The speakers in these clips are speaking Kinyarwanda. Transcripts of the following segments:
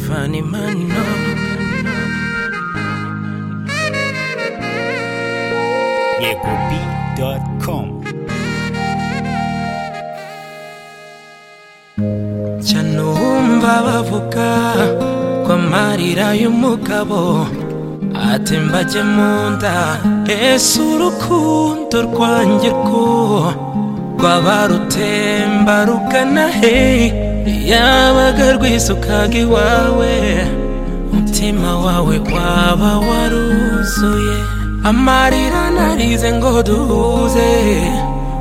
mani mano. Yekobi.com cyane uwumva bavuga ko amarira y'umugabo atembajye mu nda ese urukundo rwanjye ko rwaba rutemba rugana he yabaga rwisukaga iwawe umutima wawe waba waruzuye amarira narize ngo duhuze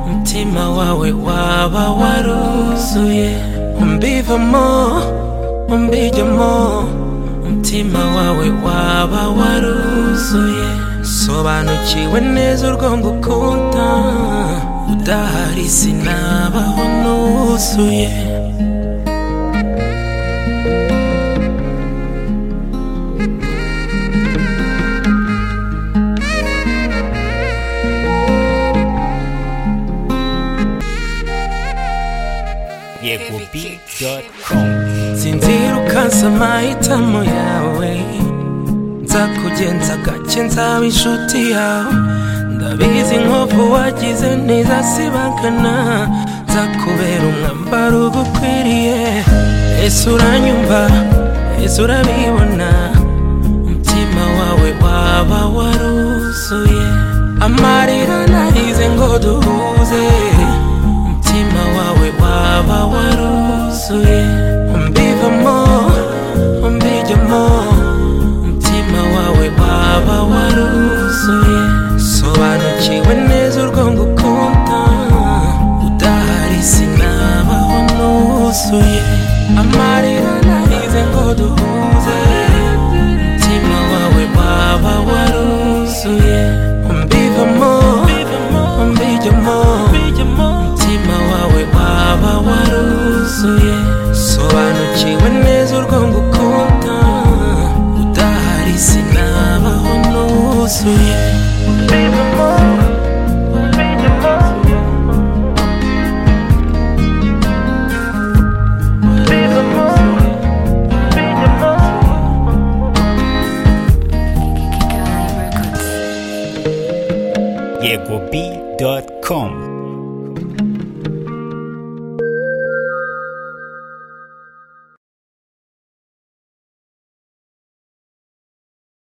umutima wawe waba waruzuye umbivamo umbijyamo umutima wawe waba waruzuye sobanukiwe neza urwo ngukunda udahari sinabaho nuzuye Yekobi.com sinzira ukansa amahitamo yawe nzakugenza gake nzaba inshuti yawe ndabizi inkovu wagize ntizasibangana nzakubera umwambaro ugukwiriye ese uranyumva ese urabibona umutima wawe waba waruzuye amarira narize ngo duhuze umutima wawe waba waruzuye umbivamo umbijyamo umutima wawe waba waruzuye sobanukiwe neza urwo ngukunda udahari sinabaho nuzuye amarira narize ngo duhuze umutima wawe waba waruzuye umbivamo umbijyamo umutima wawe waba waruzuye sobanukiwe neza urwo ngukunda udahari sinabaho nuzuye Yekobi.com